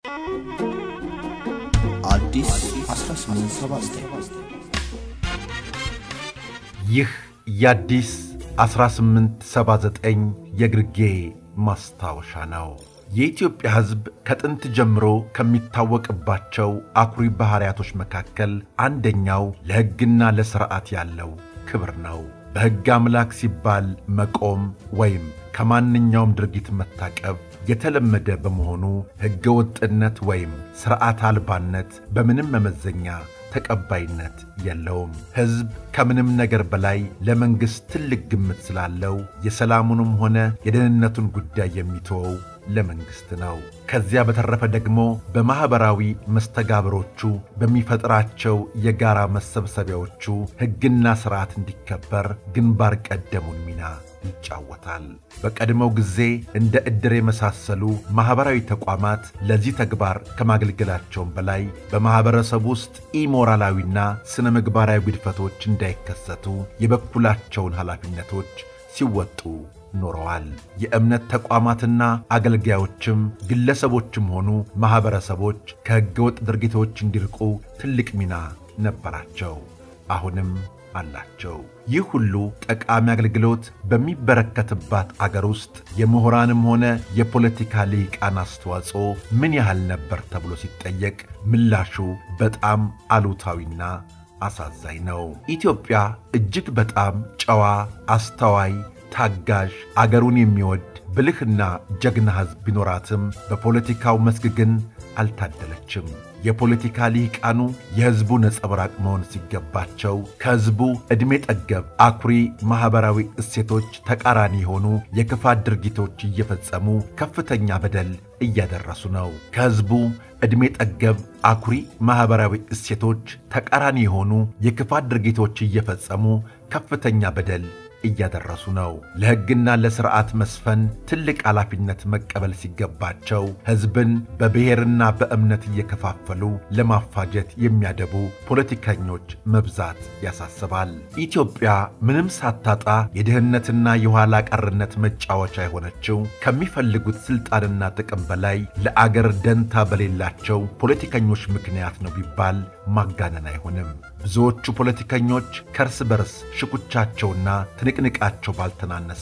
አዲስ 1879 ይህ የአዲስ 1879 የግርጌ ማስታወሻ ነው። የኢትዮጵያ ሕዝብ ከጥንት ጀምሮ ከሚታወቅባቸው አኩሪ ባሕርያቶች መካከል አንደኛው ለሕግና ለሥርዓት ያለው ክብር ነው። በሕግ አምላክ ሲባል መቆም ወይም ከማንኛውም ድርጊት መታቀብ የተለመደ በመሆኑ ሕገ ወጥነት ወይም ሥርዓት አልባነት በምንም መመዘኛ ተቀባይነት የለውም። ሕዝብ ከምንም ነገር በላይ ለመንግሥት ትልቅ ግምት ስላለው የሰላሙንም ሆነ የደህንነቱን ጉዳይ የሚተወው ለመንግሥት ነው። ከዚያ በተረፈ ደግሞ በማኅበራዊ መስተጋብሮቹ በሚፈጥራቸው የጋራ መሰብሰቢያዎቹ ሕግና ሥርዓት እንዲከበር ግንባር ቀደሙን ሚና ይጫወታል። በቀድሞው ጊዜ እንደ ዕድር የመሳሰሉ ማኅበራዊ ተቋማት ለዚህ ተግባር ከማገልገላቸውም በላይ በማኅበረሰብ ውስጥ ኢሞራላዊና ሥነ ምግባራዊ ግድፈቶች እንዳይከሰቱ የበኩላቸውን ኃላፊነቶች ሲወጡ ኖረዋል። የእምነት ተቋማትና አገልጋዮችም ግለሰቦችም ሆኑ ማኅበረሰቦች ከሕገወጥ ድርጊቶች እንዲርቁ ትልቅ ሚና ነበራቸው፣ አሁንም አላቸው። ይህ ሁሉ ጠቃሚ አገልግሎት በሚበረከትባት አገር ውስጥ የምሁራንም ሆነ የፖለቲካ ልሂቃን አስተዋጽኦ ምን ያህል ነበር ተብሎ ሲጠየቅ ምላሹ በጣም አሉታዊና አሳዛኝ ነው። ኢትዮጵያ እጅግ በጣም ጨዋ፣ አስተዋይ ታጋዥ አገሩን የሚወድ ብልህና ጀግና ሕዝብ ቢኖራትም በፖለቲካው መስክ ግን አልታደለችም። የፖለቲካ ልሂቃኑ የሕዝቡ ነጸብራቅ መሆን ሲገባቸው ከሕዝቡ ዕድሜ ጠገብ አኩሪ ማኅበራዊ እሴቶች ተቃራኒ የሆኑ የክፋት ድርጊቶች እየፈጸሙ ከፍተኛ በደል እያደረሱ ነው። ከሕዝቡ ዕድሜ ጠገብ አኩሪ ማኅበራዊ እሴቶች ተቃራኒ የሆኑ የክፋት ድርጊቶች እየፈጸሙ ከፍተኛ በደል እያደረሱ ነው። ለሕግና ለሥርዓት መስፈን ትልቅ ኃላፊነት መቀበል ሲገባቸው ሕዝብን በብሔርና በእምነት እየከፋፈሉ ለማፋጀት የሚያደቡ ፖለቲከኞች መብዛት ያሳስባል። ኢትዮጵያ ምንም ሳታጣ የድህነትና የኋላ ቀርነት መጫወቻ የሆነችው ከሚፈልጉት ሥልጣንና ጥቅም በላይ ለአገር ደንታ በሌላቸው ፖለቲከኞች ምክንያት ነው ቢባል ማጋነን አይሆንም። ብዙዎቹ ፖለቲከኞች ከእርስ በርስ ሽኩቻቸውና ትንቅንቃቸው ባልተናነሰ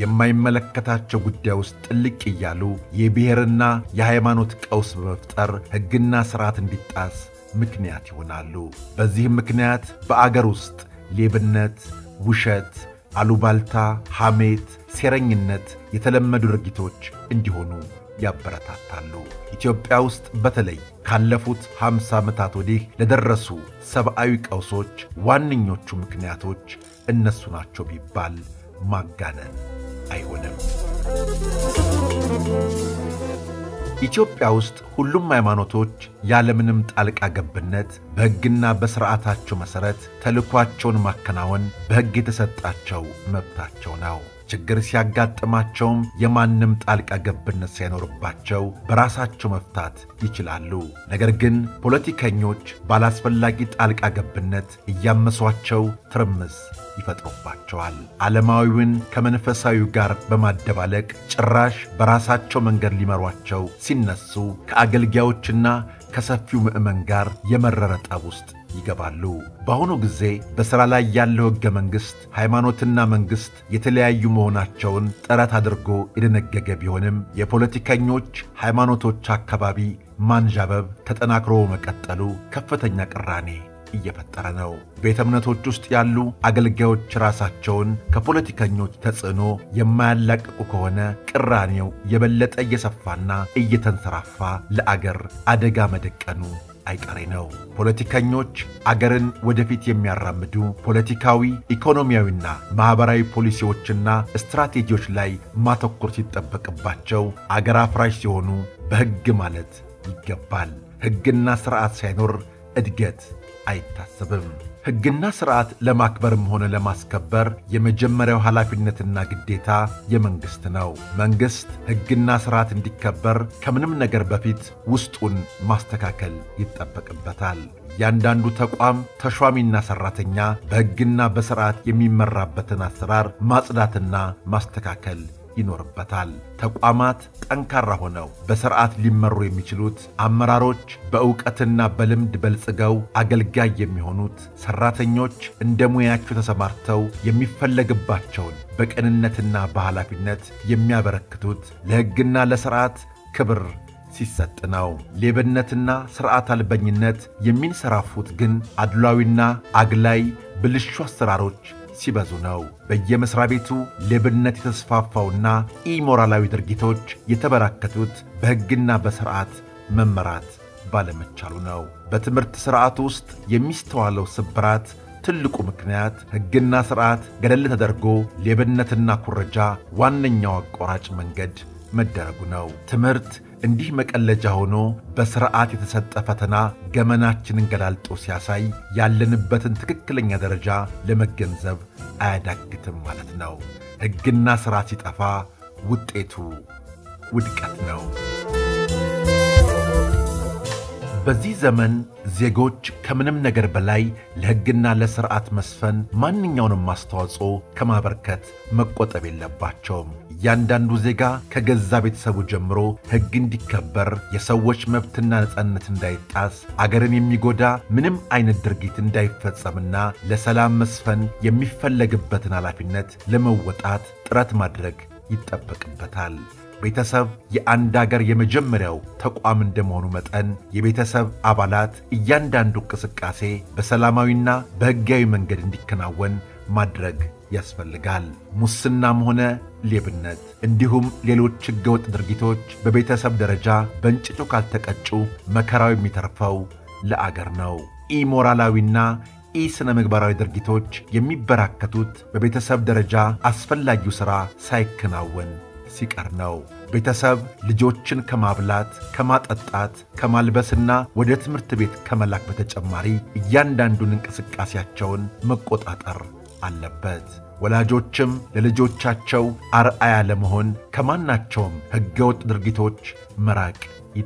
የማይመለከታቸው ጉዳይ ውስጥ ጥልቅ እያሉ የብሔርና የሃይማኖት ቀውስ በመፍጠር ሕግና ሥርዓት እንዲጣስ ምክንያት ይሆናሉ። በዚህም ምክንያት በአገር ውስጥ ሌብነት፣ ውሸት፣ አሉባልታ፣ ሐሜት፣ ሴረኝነት የተለመዱ ድርጊቶች እንዲሆኑ ያበረታታሉ። ኢትዮጵያ ውስጥ በተለይ ካለፉት 50 ዓመታት ወዲህ ለደረሱ ሰብአዊ ቀውሶች ዋነኞቹ ምክንያቶች እነሱ ናቸው ቢባል ማጋነን አይሆንም። ኢትዮጵያ ውስጥ ሁሉም ሃይማኖቶች ያለምንም ጣልቃ ገብነት በሕግና በሥርዓታቸው መሠረት ተልኳቸውን ማከናወን በሕግ የተሰጣቸው መብታቸው ነው። ችግር ሲያጋጥማቸውም የማንም ጣልቃ ገብነት ሳይኖርባቸው በራሳቸው መፍታት ይችላሉ። ነገር ግን ፖለቲከኞች ባላስፈላጊ ጣልቃ ገብነት እያመሷቸው ትርምስ ይፈጥሩባቸዋል። ዓለማዊውን ከመንፈሳዊው ጋር በማደባለቅ ጭራሽ በራሳቸው መንገድ ሊመሯቸው ሲነሱ ከአገልጋዮችና ከሰፊው ምዕመን ጋር የመረረ ጠብ ውስጥ ይገባሉ። በአሁኑ ጊዜ በሥራ ላይ ያለው ሕገ መንግሥት ሃይማኖትና መንግሥት የተለያዩ መሆናቸውን ጥረት አድርጎ የደነገገ ቢሆንም የፖለቲከኞች ሃይማኖቶች አካባቢ ማንዣበብ ተጠናክሮ መቀጠሉ ከፍተኛ ቅራኔ እየፈጠረ ነው። ቤተ እምነቶች ውስጥ ያሉ አገልጋዮች ራሳቸውን ከፖለቲከኞች ተጽዕኖ የማያላቅቁ ከሆነ ቅራኔው የበለጠ እየሰፋና እየተንሰራፋ ለአገር አደጋ መደቀኑ አይቀሬ ነው። ፖለቲከኞች አገርን ወደፊት የሚያራምዱ ፖለቲካዊ፣ ኢኮኖሚያዊና ማኅበራዊ ፖሊሲዎችና ስትራቴጂዎች ላይ ማተኮር ሲጠበቅባቸው አገር አፍራሽ ሲሆኑ በሕግ ማለት ይገባል። ሕግና ሥርዓት ሳይኖር እድገት አይታሰብም። ሕግና ሥርዓት ለማክበርም ሆነ ለማስከበር የመጀመሪያው ኃላፊነትና ግዴታ የመንግሥት ነው። መንግሥት ሕግና ሥርዓት እንዲከበር ከምንም ነገር በፊት ውስጡን ማስተካከል ይጠበቅበታል። እያንዳንዱ ተቋም ተሿሚና ሠራተኛ በሕግና በሥርዓት የሚመራበትን አሰራር ማጽዳትና ማስተካከል ይኖርበታል። ተቋማት ጠንካራ ሆነው በሥርዓት ሊመሩ የሚችሉት አመራሮች በዕውቀትና በልምድ በልጽገው አገልጋይ የሚሆኑት ሠራተኞች እንደ ሙያቸው ተሰማርተው የሚፈለግባቸውን በቅንነትና በኃላፊነት የሚያበረክቱት ለሕግና ለሥርዓት ክብር ሲሰጥ ነው። ሌብነትና ሥርዓት አልበኝነት የሚንሰራፉት ግን አድሏዊና አግላይ ብልሹ አሰራሮች ሲበዙ ነው። በየመሥሪያ ቤቱ ሌብነት የተስፋፋውና ኢሞራላዊ ድርጊቶች የተበራከቱት በሕግና በሥርዓት መመራት ባለመቻሉ ነው። በትምህርት ሥርዓት ውስጥ የሚስተዋለው ስብራት ትልቁ ምክንያት ሕግና ሥርዓት ገደል ተደርጎ ሌብነትና ኩረጃ ዋነኛው አቋራጭ መንገድ መደረጉ ነው። ትምህርት እንዲህ መቀለጃ ሆኖ በሥርዓት የተሰጠ ፈተና ገመናችንን ገላልጦ ሲያሳይ ያለንበትን ትክክለኛ ደረጃ ለመገንዘብ አያዳግትም ማለት ነው። ሕግና ሥርዓት ሲጠፋ ውጤቱ ውድቀት ነው። በዚህ ዘመን ዜጎች ከምንም ነገር በላይ ለሕግና ለሥርዓት መስፈን ማንኛውንም አስተዋጽኦ ከማበርከት መቆጠብ የለባቸውም። እያንዳንዱ ዜጋ ከገዛ ቤተሰቡ ጀምሮ ሕግ እንዲከበር፣ የሰዎች መብትና ነጻነት እንዳይጣስ፣ አገርን የሚጎዳ ምንም አይነት ድርጊት እንዳይፈጸምና ለሰላም መስፈን የሚፈለግበትን ኃላፊነት ለመወጣት ጥረት ማድረግ ይጠበቅበታል። ቤተሰብ የአንድ አገር የመጀመሪያው ተቋም እንደመሆኑ መጠን የቤተሰብ አባላት እያንዳንዱ እንቅስቃሴ በሰላማዊና በሕጋዊ መንገድ እንዲከናወን ማድረግ ያስፈልጋል። ሙስናም ሆነ ሌብነት እንዲሁም ሌሎች ሕገወጥ ድርጊቶች በቤተሰብ ደረጃ በእንጭጩ ካልተቀጩ መከራው የሚተርፈው ለአገር ነው። ኢሞራላዊና ኢ ስነ ምግባራዊ ድርጊቶች የሚበራከቱት በቤተሰብ ደረጃ አስፈላጊው ሥራ ሳይከናወን ሲቀር ነው። ቤተሰብ ልጆችን ከማብላት፣ ከማጠጣት፣ ከማልበስና ወደ ትምህርት ቤት ከመላክ በተጨማሪ እያንዳንዱን እንቅስቃሴያቸውን መቆጣጠር አለበት። ወላጆችም ለልጆቻቸው አርአያ ለመሆን ከማናቸውም ሕገወጥ ድርጊቶች መራቅ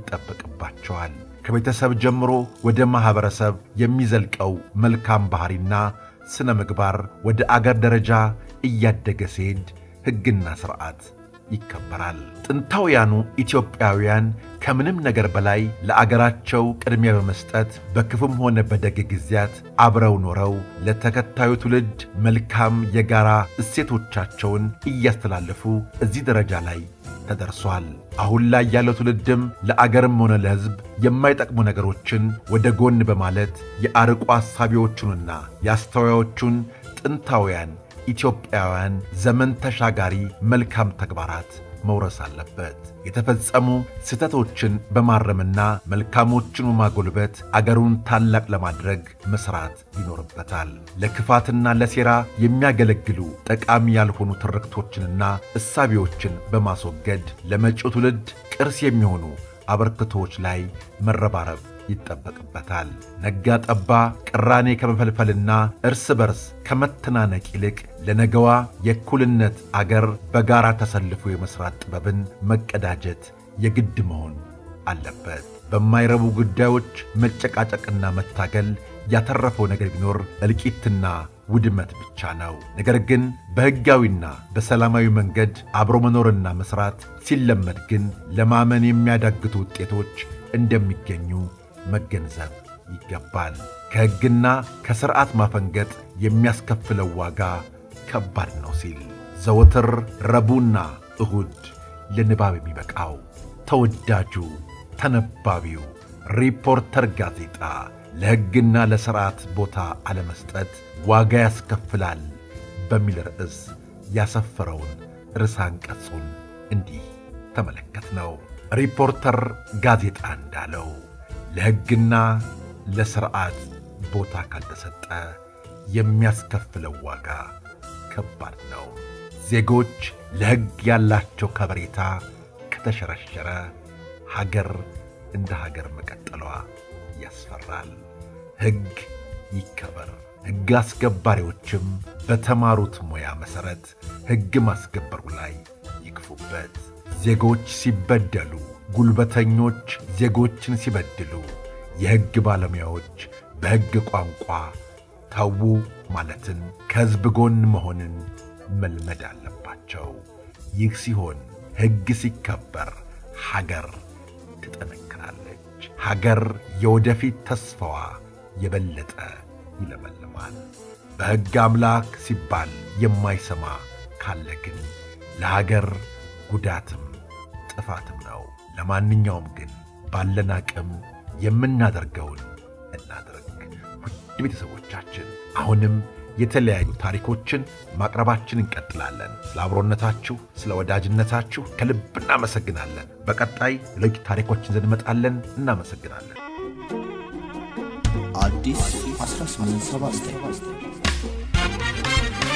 ይጠበቅባቸዋል። ከቤተሰብ ጀምሮ ወደ ማኅበረሰብ የሚዘልቀው መልካም ባሕሪና ሥነ ምግባር ወደ አገር ደረጃ እያደገ ሲሄድ ሕግና ሥርዓት ይከበራል። ጥንታውያኑ ኢትዮጵያውያን ከምንም ነገር በላይ ለአገራቸው ቅድሚያ በመስጠት በክፉም ሆነ በደግ ጊዜያት አብረው ኖረው ለተከታዩ ትውልድ መልካም የጋራ እሴቶቻቸውን እያስተላለፉ እዚህ ደረጃ ላይ ተደርሷል። አሁን ላይ ያለው ትውልድም ለአገርም ሆነ ለሕዝብ የማይጠቅሙ ነገሮችን ወደ ጎን በማለት የአርቆ አሳቢዎቹንና የአስተዋዮቹን ጥንታውያን ኢትዮጵያውያን ዘመን ተሻጋሪ መልካም ተግባራት መውረስ አለበት። የተፈጸሙ ስህተቶችን በማረምና መልካሞችን በማጎልበት አገሩን ታላቅ ለማድረግ መሥራት ይኖርበታል። ለክፋትና ለሴራ የሚያገለግሉ ጠቃሚ ያልሆኑ ትርክቶችንና እሳቤዎችን በማስወገድ ለመጪው ትውልድ ቅርስ የሚሆኑ አበርክቶች ላይ መረባረብ ይጠበቅበታል። ነጋ ጠባ ቅራኔ ከመፈልፈልና እርስ በርስ ከመተናነቅ ይልቅ ለነገዋ የእኩልነት አገር በጋራ ተሰልፎ የመሥራት ጥበብን መቀዳጀት የግድ መሆን አለበት። በማይረቡ ጉዳዮች መጨቃጨቅና መታገል ያተረፈው ነገር ቢኖር እልቂትና ውድመት ብቻ ነው። ነገር ግን በሕጋዊና በሰላማዊ መንገድ አብሮ መኖርና መሥራት ሲለመድ ግን ለማመን የሚያዳግቱ ውጤቶች እንደሚገኙ መገንዘብ ይገባል። ከሕግና ከሥርዓት ማፈንገጥ የሚያስከፍለው ዋጋ ከባድ ነው ሲል ዘወትር ረቡዕና እሁድ ለንባብ የሚበቃው ተወዳጁ ተነባቢው ሪፖርተር ጋዜጣ ለሕግና ለሥርዓት ቦታ አለመስጠት ዋጋ ያስከፍላል በሚል ርዕስ ያሰፈረውን ርዕሰ አንቀጹን እንዲህ ተመለከት ነው። ሪፖርተር ጋዜጣ እንዳለው ለሕግና ለሥርዓት ቦታ ካልተሰጠ የሚያስከፍለው ዋጋ ከባድ ነው። ዜጎች ለሕግ ያላቸው ከበሬታ ከተሸረሸረ ሀገር እንደ ሀገር መቀጠሏ ያስፈራል። ሕግ ይከበር። ሕግ አስከባሪዎችም በተማሩት ሙያ መሠረት ሕግ ማስከበሩ ላይ ይግፉበት። ዜጎች ሲበደሉ፣ ጉልበተኞች ዜጎችን ሲበድሉ፣ የሕግ ባለሙያዎች በሕግ ቋንቋ ተዉ ማለትን፣ ከሕዝብ ጎን መሆንን መልመድ አለባቸው። ይህ ሲሆን ሕግ ሲከበር ሀገር ትጠነክራለች። ሀገር የወደፊት ተስፋዋ የበለጠ ይለመልማል። በሕግ አምላክ ሲባል የማይሰማ ካለ ግን ለሀገር ጉዳትም ጥፋትም ነው። ለማንኛውም ግን ባለን አቅም የምናደርገውን እናድርግ። ውድ ቤተሰቦቻችን አሁንም የተለያዩ ታሪኮችን ማቅረባችን እንቀጥላለን። ስለ አብሮነታችሁ፣ ስለ ወዳጅነታችሁ ከልብ እናመሰግናለን። በቀጣይ ሌሎች ታሪኮችን ይዘን እንመጣለን። እናመሰግናለን። አዲስ 1879